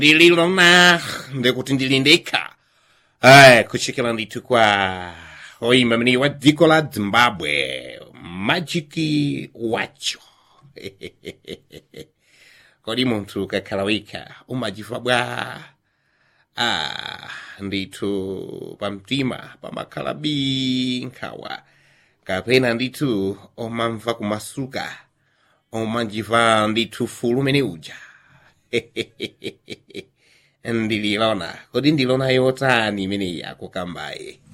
ndililona ndikuti ndilindekha ayi kuchokera ndithu kwa oyimba mene wa dziko la zimbabwe majiki wacho kodi munthu ukakhala wekha umajiva bwa ah ndithu pamtima pamakhala binkhawa kapena ndithu omamva kumasuka omajiva ndithu fulu mene uja ndililona kodi ndilona yotani imeneyi akukambaye